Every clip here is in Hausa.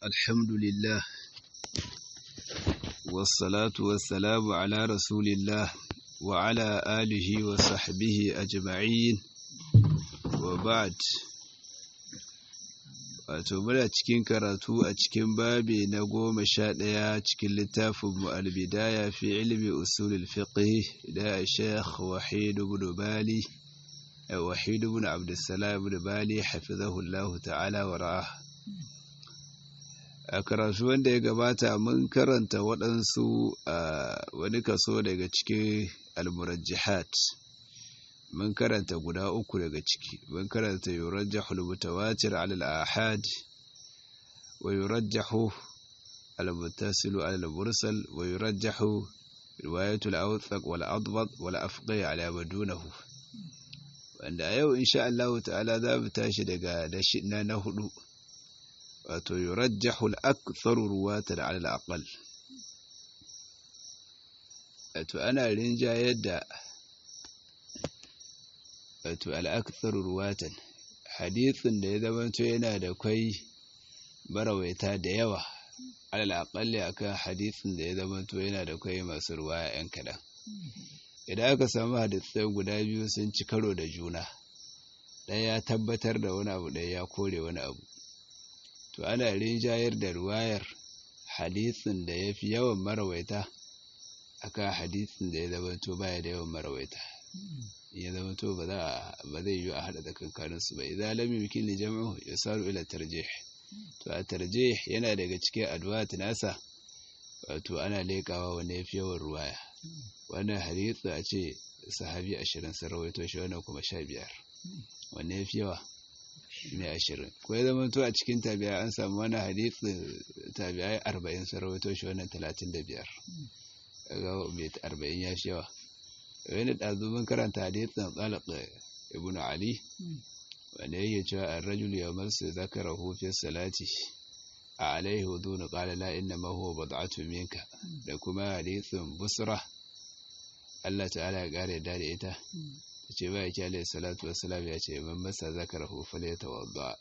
الحمد لله والصلاة والسلام على رسول الله وعلى آله وصحبه أجمعين وبعد wato muna cikin karatu a cikin babi na goma sha ɗaya cikin littafin mu albidaya fi ilmi usulul fiqh da Sheikh Wahid ibn Bali Wahid ibn Abdussalam ibn Bali hafizahu Allah ta'ala wa ra'ah a karatu wanda ya gabata mun karanta waɗansu wani kaso daga cikin almurajjihat mun karanta guda uku daga ciki mun karanta yurajjahu al-mutawatir ala al-ahad wa yurajjahu al-muttasilu ala al-mursal wa yurajjahu riwayatu al-awthaq wal adbad wal afqi ala madunahu wanda yau insha Allah ta'ala za mu tashi daga na na hudu wato yurajjahu al-aktharu ruwatan ala al-aqall wato ana rinjayar da wato al'akthar ruwatan hadithin da ya zamanto yana da kwai barawaita da yawa alal aqalli akan hadithin da ya zamanto yana da kwai masu ruwaya yan kadan idan aka samu hadithai guda biyu sun ci karo da juna ɗaya ya tabbatar da wani abu ɗaya ya kore wani abu to ana rinjayar da ruwayar hadithin da ya fi yawan marawaita akan hadithin da ya zamanto baya da yawan marawaita ya zama to ba zai yi a haɗa tsakankanin su ba idan lam yumkin li jam'u yasaru ila tarjih to a tarjih yana daga cikin adwat nasa wato ana lekawa wanda yafi yawan ruwaya wannan hadisi a ce sahabi 20 sun rawaito shi wannan kuma 15 wanda yafi yawa ne 20 ko ya zama to a cikin tabi'a an samu wannan hadisi tabi'ai 40 sun rawaito shi wannan 35 kaga mai 40 ya fi yawa wani ɗazumin karanta hadisin tsalak ibn ali wanda yake cewa an rajul ya masu zakara hufin salati a alaihi hudu na ƙala la inna ma huwa bad'atu minka da kuma hadisin busra Allah ta'ala ya ƙara yadda da ita ta ce ba ya ki alaihi salatu wassalam ya ce man masa zakara hufin ya tawadda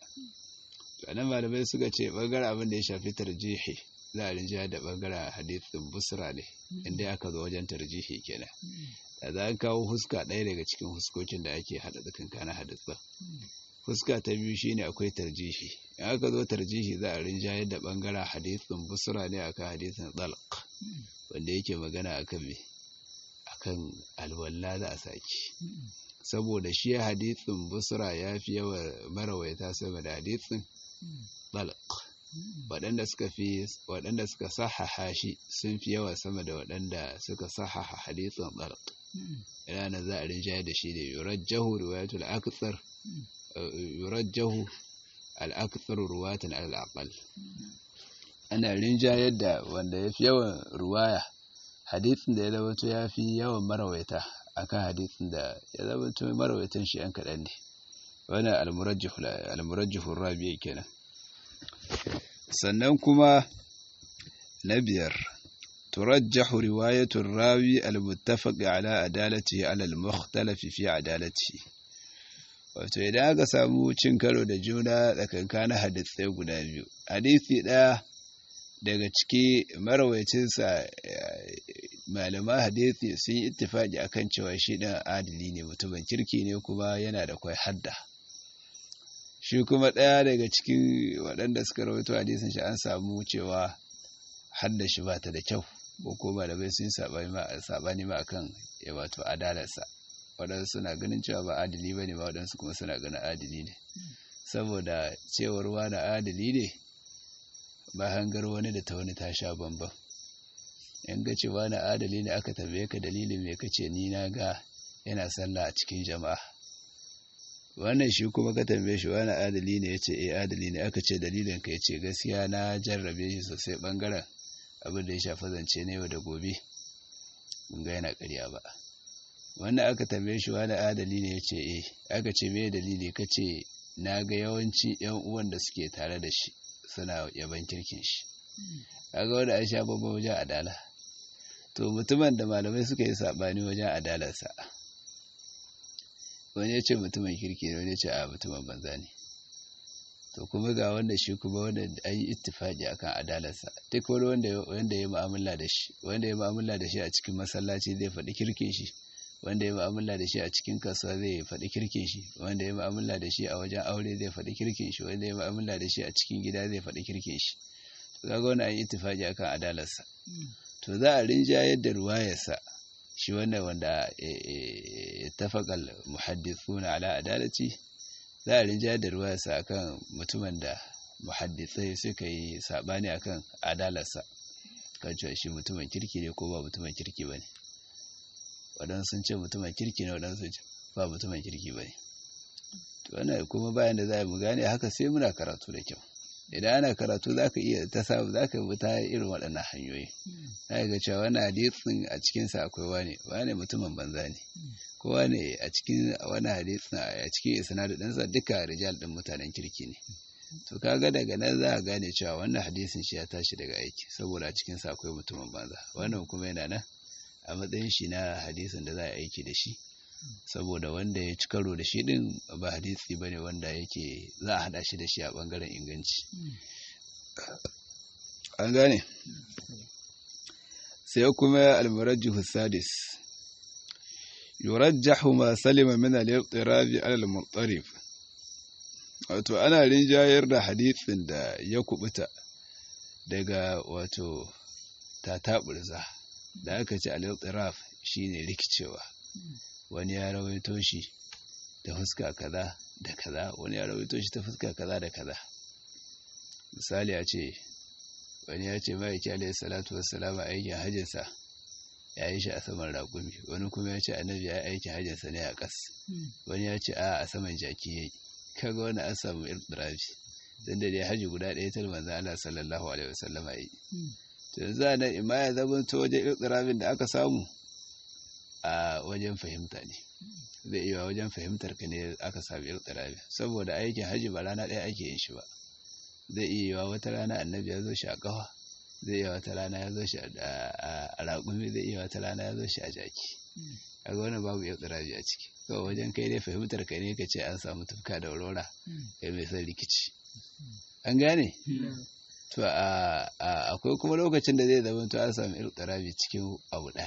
to nan malamai suka ce bangaren abin da ya shafi tarjihi za a rinja da bangaren hadisin busra ne inda aka zo wajen tarjihi kenan da za a kawo huska ɗaya daga cikin huskokin da ake haɗa tsakankanin hadisa huska ta biyu shine akwai tarjihi in aka zo tarjihi za a rinjayar da ɓangaren hadisin busra ne akan hadisin tsalq wanda yake magana akan me akan alwalla za a saki saboda shi hadisin busra ya fi yawa marawaita sama da hadisin tsalq waɗanda suka fi waɗanda suka sahaha shi sun fi yawa sama da waɗanda suka sahaha hadisin tsalq yana za a rinjaye da shi da yurajjahu riwayatul akthar yurajjahu al-akthar ruwatan al-aqal ana rinjayar da wanda yafi yawan ruwaya hadisin da ya zamanto yafi yawan marawaita akan hadisin da ya zamanto marawaitan shi yan kaɗan ne wannan al-murajjihu al-murajjihu rabi kenan sannan kuma na biyar ترجح رواية الراوي المتفق على عدالته على المختلف في عدالته wato idan aka samu cin karo da juna tsakankanin hadisai guda biyu hadisi ɗaya daga ciki marawaicinsa malaman hadisi sun yi ittifaki akan cewa shi ɗan adili ne mutumin kirki ne kuma yana da kwai hadda shi kuma ɗaya daga cikin waɗanda suka rawaito hadisin shi an samu cewa hadda shi ba ta da kyau ko ko malamai sun sabani ma akan ya wato adalarsa waɗansu suna ganin cewa ba adili ba ne ba waɗansu kuma suna ganin adili ne saboda cewar wani adili ne ba hangar wani da ta wani ta sha bambam in ga cewa na adali ne aka tambaye ka dalilin me kace ni na ga yana sallah a cikin jama'a wannan shi kuma ka tambaye shi wani adali ne yace eh adali ne aka ce dalilin ka yace gaskiya na jarrabe shi sosai bangaren abin da ya shafi zance na yau da gobe mun ga yana ƙarya ba wannan aka tambaye shi wani adali ne yace eh aka ce me dalili kace na ga yawanci yan uwan da suke tare da shi suna yaban kirkin shi kaga wanda an sha babban wajen adala to mutumin da malamai suka yi sabani wajen adalarsa wani ya ce mutumin kirki ne wani ya ce a mutumin banza ne to kuma ga wanda shi kuma wanda an yi ittifaki akan adalarsa duk wani wanda wanda ya mu'amala da shi wanda ya mu'amala da shi a cikin masallaci zai faɗi kirkin shi wanda ya mu'amala da shi a cikin kasuwa zai faɗi kirkin shi wanda ya mu'amala da shi a wajen aure zai faɗi kirkin shi wanda ya mu'amala da shi a cikin gida zai faɗi kirkin shi to kaga wannan an yi ittifaki akan adalarsa to za a rinjayar da ruwayarsa shi wannan wanda tafaqal muhaddithuna ala adalati za a rinjayar da ruwayarsa akan mutumin da muhaddisai suka yi sabani akan adalarsa kan cewa shi mutumin kirki ne ko ba mutumin kirki bane waɗansu sun ce mutumin kirki ne waɗansu sun ce ba mutumin kirki bane to wannan kuma bayan da za mu gane haka sai muna karatu da kyau idan ana karatu za ka iya ta samu za ka bi ta irin waɗannan hanyoyi za ga cewa wani hadisin a cikinsa akwai wane wane mutumin banza ne ko wane a cikin wani hadisin a cikin isnadu ɗinsa duka rijal ɗin mutanen kirki ne to kaga daga nan za a gane cewa wannan hadisin shi ya tashi daga aiki saboda a cikinsa akwai mutumin banza wannan kuma yana nan a matsayin shi na hadisin da za a aiki da shi saboda wanda ya ci karo da shi din ba hadisi bane wanda yake za a hada shi da shi a bangaren inganci an gane sai kuma al-murajjih sadis yurajjahu ma salima min al-ittirab ala al-muttarif wato ana rinjayar da hadisin da ya kubuta daga wato tataburza da aka ce al-ittiraf shine rikicewa wani ya rawaito shi da fuska kaza da kaza wani ya rawaito shi ta fuska kaza da kaza misali a ce wani ya ce ma'aiki alayhi salatu wassalam a aikin hajjinsa ya yi shi a saman raƙumi wani kuma ya ce annabi ya yi aikin hajjinsa ne a ƙas wani ya ce a a saman jaki ya yi kaga wani an samu irtirafi don da dai haji guda ɗaya ta manzo Allah sallallahu alaihi wasallama yi to yanzu a nan ima ya zama ta wajen irtirafin da aka samu a wajen fahimta ne zai iya wajen fahimtar ka ne aka sami irtirabi saboda aikin haji ba rana ɗaya ake yin shi ba zai iya yiwa wata rana annabi ya zo shi a ƙawa zai iya wata rana ya zo shi a raƙumi zai iya wata rana ya zo shi a jaki kaga wannan babu irtirabi a ciki kawai wajen kai dai fahimtar ka ne ka ce an samu tufka da aurora kai mai son rikici an gane to akwai kuma lokacin da zai zama to an samu irtirabi cikin abu ɗaya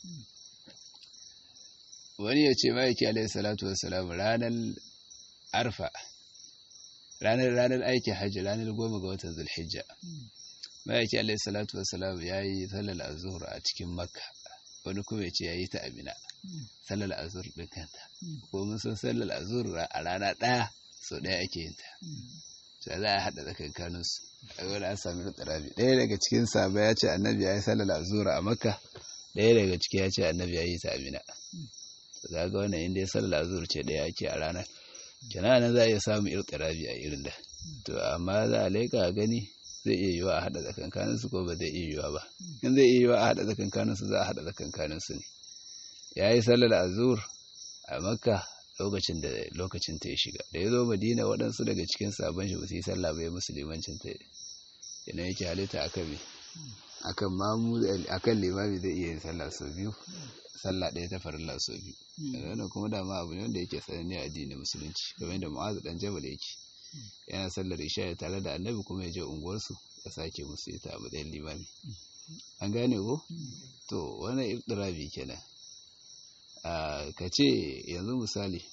wani ya ce ma'aiki alaihi salatu wassalam ranar arfa ranar ranar aikin hajji ranar goma ga watan zulhijja ma'aiki alaihi salatu wassalam ya yi sallar azhur a cikin makka wani kuma ya ce ya yi ta amina sallar azhur ɗin kanta ko mun san sallar azhur a rana ɗaya sau ɗaya ake yin ta sai za a haɗa tsakankanin su a wani an sami tsarabi ɗaya daga cikin saba ya ce annabi ya yi sallar azhur a makka ɗaya daga ciki ya ce annabi ya yi ta amina za ga wannan inda ya sallar azur ce da yake a ranar kenan za a iya samun irtirabi a irin da to amma za a laika a gani zai iya yiwa a haɗa tsakankanin su ko ba zai iya yiwa ba in zai iya yiwa a haɗa tsakankanin su za a haɗa tsakankanin su ne ya yi sallar azur a makka lokacin da lokacin ta ya shiga da ya zo madina waɗansu daga cikin sabon shi ba su yi sallah ba ya musulmancin ta yana yake halitta akan me akan mamu akan limami zai iya yin sallah sau biyu sallah ɗaya ta farilla sau biyu wannan kuma dama abu ne wanda yake sananne a addinin musulunci kamar da mu'azu dan jabal yake yana sallar isha tare da annabi kuma ya je unguwarsu ya sake musu ita a matsayin limami an gane ko to wannan iftirabi kenan ka ce yanzu misali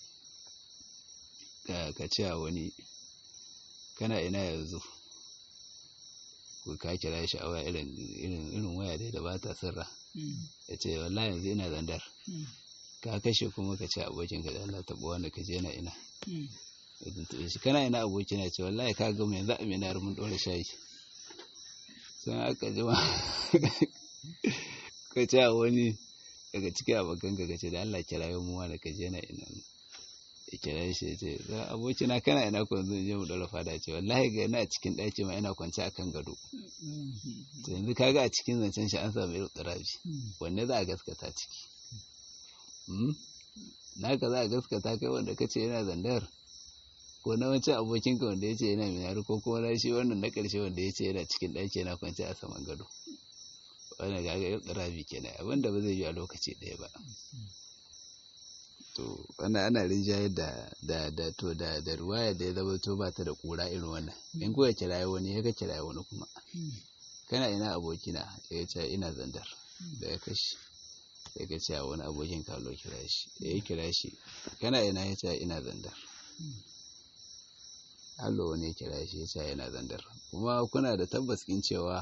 ka ce a wani kana ina yanzu ko ka kira shi a waya irin irin waya dai da ba ta sirra ya ce wallahi yanzu ina zandar ka kashe kuma ka ce abokin ka da Allah taɓa wanda ka je na ina shi kana ina abokina ce wallahi ka gama yanzu a minar mun ɗora shayi sun aka jima ka ce a wani daga cikin abokan ka ce da Allah kira yau muwa da ka je na ina ya kira shi ya ce abokina kana ina ko yanzu je mu ɗora fada ce wallahi ga ina cikin ɗaki ma ina kwance akan gado to yanzu kaga a cikin zancen shi an samu irin tsirabi wanne za a gaskata ciki naka za a gaskata kai wanda ka ce yana zandar ko na wancan abokinka wanda ya ce yana minari ko kuma na shi wannan na ƙarshe wanda ya ce yana cikin ɗaki yana kwance a saman gado wannan kaga irin tsirabi kenan abinda ba zai yi a lokaci ɗaya ba to wannan ana rinjayar da da da to da da ruwaya da ya zama to ba ta da kura irin wannan in kuka kiraye wani ya ka kiraye wani kuma kana ina abokina ya ce ina zandar da ya kashi ya ga cewa wani abokin kallo kira shi da ya kira shi kana ina ya ce ina zandar allo wani ya kira shi ya ce yana zandar kuma kuna da tabbas in cewa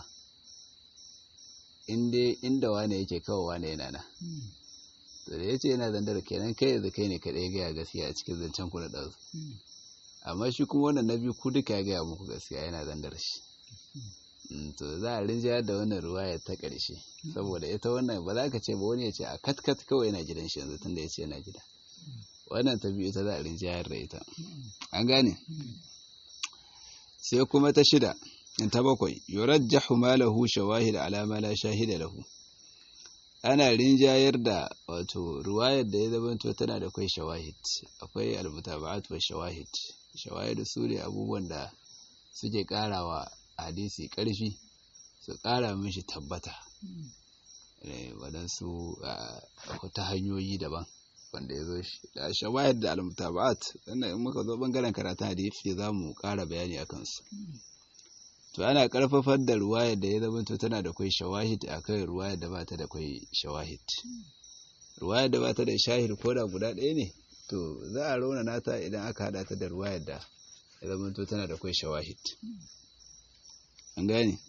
inda wane yake kawo wane yana na to da ya ce yana zandar kenan kai yanzu kai ne kaɗai gaya gaskiya a cikin zancen ku na ɗansu amma shi kuma wannan na biyu ku duka ya gaya muku gaskiya yana zandar shi to za a rinjayar da wannan ruwaya ta ƙarshe saboda ita wannan ba za ka ce ba wani ya ce a katkat kawai yana gidan shi yanzu tunda ya ce yana gida wannan ta biyu ita za a rinjayar da ita an gane sai kuma ta shida ta bakwai yurajjahu malahu shawahid ala ma la shahida lahu ana rinjayar da wato ruwayar da ya zamanto tana da kai shawahid akwai almutaba'at wa shawahid shawahid su ne abubuwan da suke karawa hadisi karfi su kara mishi tabbata waɗansu ta hanyoyi daban wanda ya zo shi da shawahid da almutaba'at sannan in muka zo bangaren karatun hadisi za mu kara bayani a kansu to ana karfafar da ruwayar da ya zama to tana da kwai shawahid akan ruwayar da bata da kwai shawahid ruwayar da bata da shahid ko da guda ɗaya ne to za a rauna nata idan aka hada ta da ruwayar da ya zama to tana da kwai shawahid an gane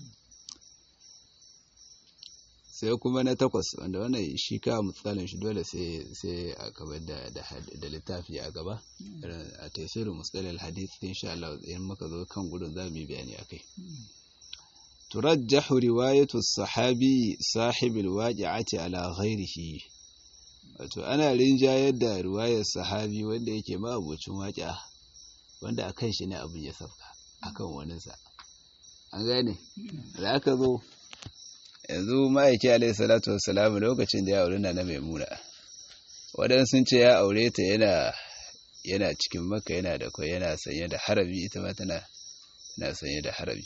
sai kuma na takwas wanda wannan shi ka misalin shi dole sai sai a gaba da da littafi a gaba a tafsirin mustalil hadith insha Allah in muka zo kan gudun za mu yi bayani akai turajjahu riwayatu sahabi sahibil waqi'ati ala ghairihi wato ana rinjayar da riwayar sahabi wanda yake ma abocin waqi'a wanda akan shi ne abin ya safka akan waninsa an gane da aka zo yanzu ma'aiki alaihi salatu wassalamu lokacin da ya aure na na maimuna waɗansu sun ce ya aure ta yana yana cikin maka yana da kwai yana sanye da harabi ita ma tana tana sanye da harabi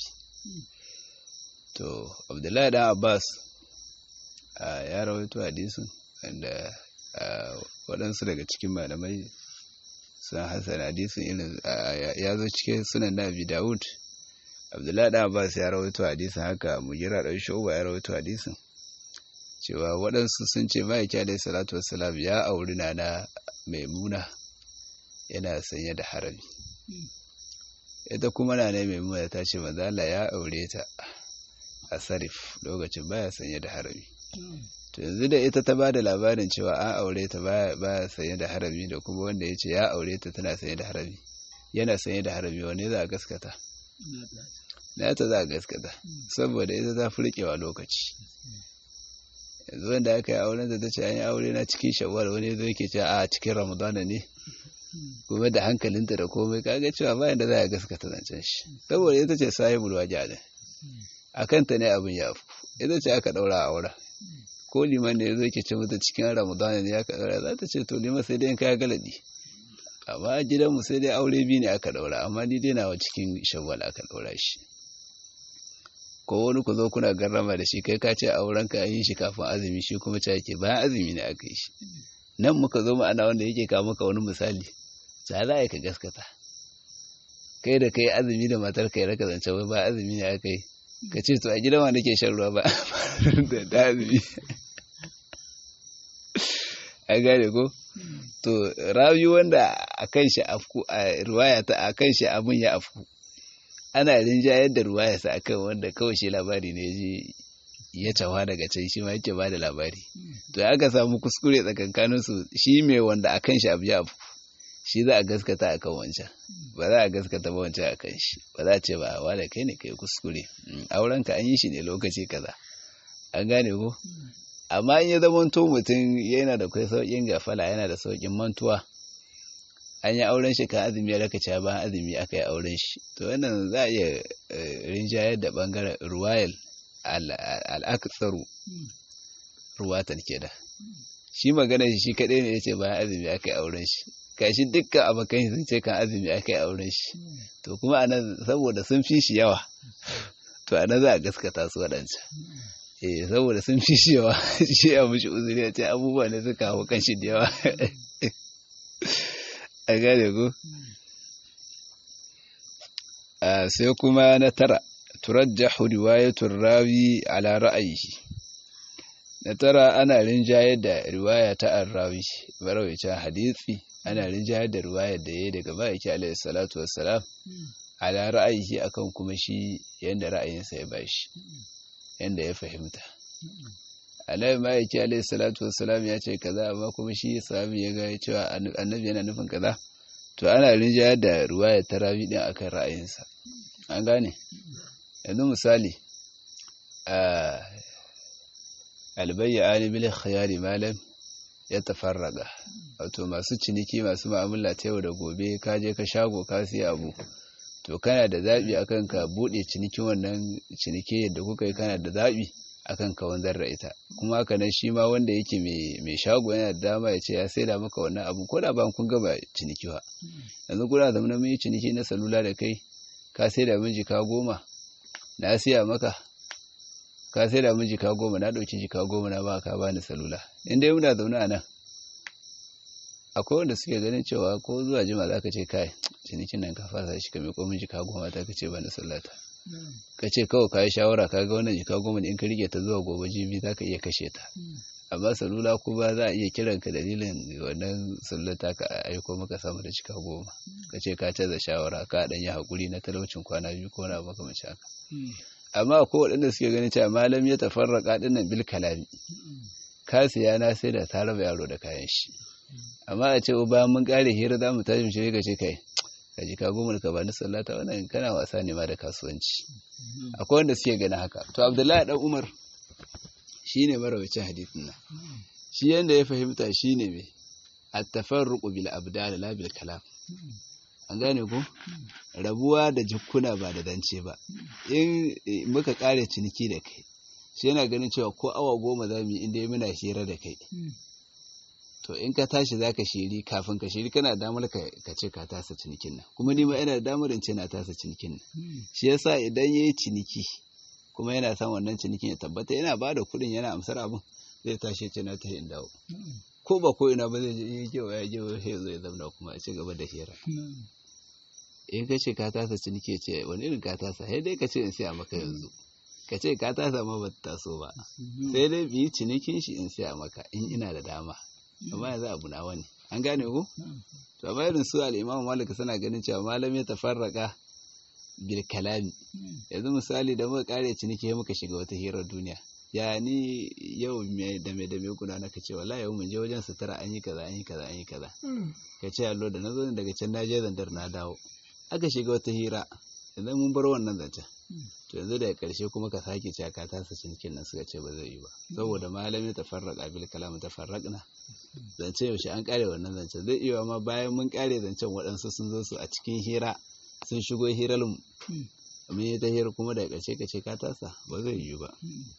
to abdullahi dan abbas ya rawaito hadisin wanda waɗansu daga cikin malamai sun hasan hadisin irin ya zo cikin sunan na abi dawud abdullahi da abbas ya rawaito hadisin haka mugira dan shuba ya rawaito hadisin cewa waɗansu sun ce ma'aiki alaihi salatu wassalam ya auri na na maimuna yana sanye da harami ita kuma na na maimuna ta ce manzala ya aure ta a sarif lokacin baya sanye da harami to yanzu da ita ta ba da labarin cewa an aure ta baya sanye da harami da kuma wanda ya ce ya aure ta tana sanye da harami yana sanye da harami wane za a gaskata na ta za a gaskata saboda ita ta furkewa lokaci yanzu wanda aka yi auren da ta ce an yi aure na cikin shawar wani zo yake ce a cikin ramadana ne kuma da hankalinta da komai kaga cewa bayan da za a gaskata zancen shi saboda ita ce sahibul waje a kanta ne abin ya fi ita ce aka daura a auren ko liman da ya zo ke ce mata cikin ramadana ne aka daura za ta ce to liman sai dai kaya galadi amma a gidanmu sai dai aure biyu ne aka daura amma ni dai nawa cikin shawwal aka daura shi ko wani ku zo kuna garrama da shi kai ka ce auren ka yi shi kafin azumi shi kuma ce yake bayan azumi ne aka yi shi nan muka zo ma'ana wanda yake kawo maka wani misali ta za ka gaskata kai da kai azumi da matar kai raka zance wai ba azumi ne aka yi ka ce to a gidan wa nake shan ruwa ba da azumi a gane ko to rawi wanda a kan shi afku a ruwaya ta a kan shi abin ya afku ana rinjayar da ruwaya sa akan wanda kawai shi labari ne ji ya tawa daga can shi ma yake ba da labari to aka samu kuskure tsakankanin su shi mai wanda a kan shi abu ya afku shi za a gaskata akan wancan ba za a gaskata ba wancan akan shi ba za a ce ba wa da kai ne kai kuskure auren ka an yi shi ne lokaci kaza an gane ko amma in ya zamanto mutum yana da kai sauƙin gafala yana da sauƙin mantuwa an yi auren shi kan azumi ya raka cewa bayan azumi aka yi auren shi to wannan za a iya rinjayar da bangaren ruwayal al'aksaru ruwatan ke da shi magana shi kaɗai ne ya ce bayan azumi aka yi auren shi kashi dukkan abokan sun ce kan azumi aka yi auren shi to kuma anan saboda sun fi shi yawa to anan za a gaskata su waɗancan eh saboda sun fi shi yawa shi ya mushi uzuri ya ce abubuwa ne suka hau kan shi da yawa a gane ko sai kuma na tara turajjahu riwayatul rawi ala ra'ayihi na tara ana rinjayar da riwaya ta arrawi marawicin hadisi ana rinjayar da riwayar da yayi daga ma'aiki alaihi salatu wassalam ala ra'ayihi akan kuma shi yanda ra'ayinsa ya bashi yanda ya fahimta annabi ma'aiki alaihi salatu wassalam ya ce kaza amma kuma shi sahabi ya ga cewa annabi yana nufin kaza to ana rinjayar da riwayar ta rawi din akan ra'ayinsa an gane yanzu misali a albayya alibil khiyari malam ya tafarraga wato masu ciniki masu ma'amala ta yau da gobe ka je ka shago ka siya abu to kana da zaɓi akan ka buɗe cinikin wannan ciniki yadda kuka yi kana da zaɓi akan ka wanzar da ita kuma haka nan shi ma wanda yake mai shago yana da dama ya ce ya saida maka wannan abu ko da ba kun gaba ciniki ba yanzu kuna zama na mai ciniki na salula da kai ka saida min jika goma na siya maka ka saida min jika goma na ɗauki jika goma na ba ka bani salula in dai muna zaune a nan akwai wanda suke ganin cewa ko zuwa jima za ka ce kai cinikin nan ka fasa shi ka mai komin jika goma ta ka ce bani sallata ka ce kawai ka yi shawara ka ga wannan jika goma in ka rike ta zuwa gobe jibi za ka iya kashe ta amma salula ko ba za a iya kiran ka dalilin wannan sallata ka aiko maka sama da jika goma ka ce ka canza shawara ka dan yi hakuri na talaucin kwana biyu ko na makamancin haka amma akwai waɗanda suke ganin cewa malam ya tafarraka dinnan bil kalami ka siya na sai da ta raba yaro da kayan shi amma a ce bayan mun kare hira za mu tashi mu shirya ce kai ka ji ka goma ka bani sallata wannan kana wasa ne ma da kasuwanci akwai wanda suke ganin haka to abdullahi dan umar shine marawacin hadisin nan shi yanda ya fahimta shine me at-tafarruqu bil abdal la bil kalam an gane ko rabuwa da jikkuna ba da dance ba in muka kare ciniki da kai shi yana ganin cewa ko awa goma za mu yi inda muna hira da kai to in ka tashi za ka shiri kafin ka shiri kana damar ka ce ka tasa cinikin nan kuma ni ma ina da damar in ce na tasa cinikin nan shi yasa idan yayi ciniki kuma yana son wannan cinikin ya tabbata yana ba da kuɗin yana amsar abin zai tashi ce na ta in dawo ko ba ko ina ba zai je yake wa ya je ya zo ya zamna kuma a ci gaba da hira in ka ce ka tasa ciniki ce wani irin ka tasa sai dai ka ce in siya maka yanzu ka ce ka tasa ma ba ta taso ba sai dai bi cinikin shi in siya maka in ina da dama amma yanzu abu na wani an gane ku to amma irin su al-imam malik suna ganin cewa malam ya tafarraka bil kalami yanzu misali da muka kare ciniki muka shiga wata hirar duniya ya ni yau me da me da me kuna naka ce wallahi yau mun je wajen sutura an yi kaza an yi kaza an yi kaza ka ce allo da nazo daga can na je zandar na dawo aka shiga wata hira idan mun bar wannan zancen to yanzu daga karshe kuma ka sake cewa ka tasa cinikin nan suka ce ba zai yi ba saboda malami tafarraqa bil kalam tafarraqna zance yaushe an kare wannan zancen zai iya ma bayan mun kare zancen waɗansu sun zo su a cikin hira sun shigo hirar mu mun yi ta hira kuma daga ƙarshe ka ce ka tasa ba zai yi ba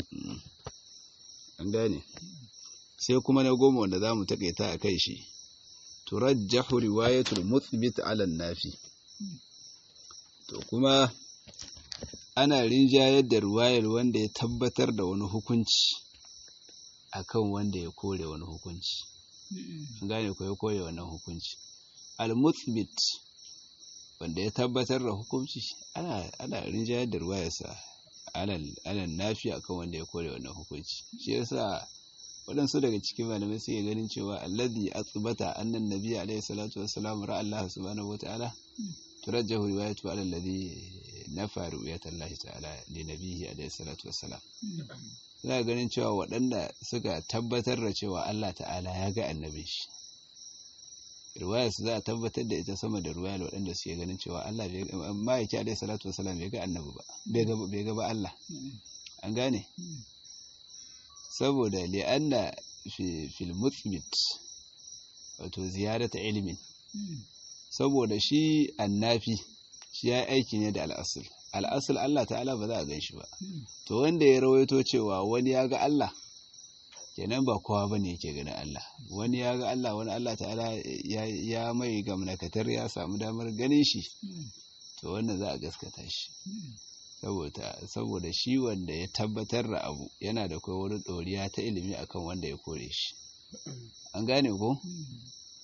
an gane sai kuma na goma wanda za mu taƙaita a kai shi turajjahu riwayatul muthbit ala nafi to kuma ana rinjayar da riwayar wanda ya tabbatar da wani hukunci akan wanda ya kore wani hukunci gane ko ya kore wannan hukunci al-muthbit wanda ya tabbatar da hukunci ana ana rinjayar da ruwayarsa alal nafi akan wanda ya kore wannan hukunci shi yasa waɗansu daga cikin malamai suke ganin cewa alladhi athbata anna an-nabiy alayhi salatu wassalam ra'a Allah subhanahu wata'ala turajjahu riwayatu ala alladhi nafa ru'yata Allah ta'ala li nabiyhi alayhi salatu wassalam suna ganin cewa waɗanda suka tabbatar da cewa Allah ta'ala ya ga annabin shi riwayar su za a tabbatar da ita sama da riwayar waɗanda suke ganin cewa Allah bai yake alaihi salatu wasalam bai ga annabi ba bai ga ba Allah an gane saboda li'anna fil muthbit wato ziyarata ilimin saboda shi annafi shi ya aiki ne da al'asul al'asul Allah ta'ala ba za a gan shi ba to wanda ya rawaito cewa wani ya ga Allah kenan ba kowa ba ne yake ganin Allah wani ya ga Allah wani Allah ta'ala ya mai gamnakatar ya samu damar ganin shi to wannan za a gaskata shi saboda shi wanda ya tabbatar da abu yana da kai wani ɗoriya ta ilimi akan wanda ya kore shi an gane ko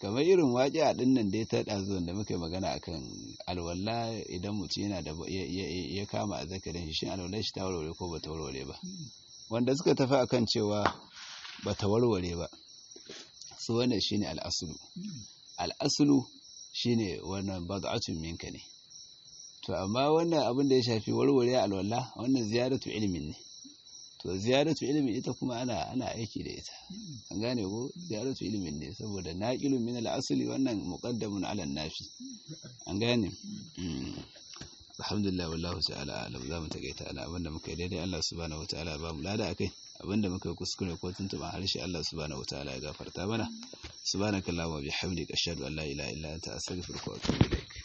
kamar irin waƙi a ɗin nan dai ta ɗazuwan da muka yi magana akan alwala idan mutum yana da ya kama a zakarin shi shin alwalar shi ta warware ko ba ta warware ba wanda suka tafi akan cewa ba ta warware ba su wannan shine al'asulu al'asulu shine wannan bad'atun minka ne to amma wannan abin da ya shafi warware alwala wannan ziyaratu ilimin ne to ziyaratu ilimin ita kuma ana ana aiki da ita an gane ko ziyaratu ilimin ne saboda naqilun min al-asli wannan muqaddamun ala nafi an gane alhamdulillah wallahu ta'ala alam zamu takaita ana abinda muka yi daidai Allah subhanahu wataala ba mu lada akai abinda muka yi kuskure ko tuntuban harshe Allah subhanahu wataala ya gafarta mana subhanakallahumma bihamdika ashhadu an la ilaha illa anta astaghfiruka wa atubu ilaik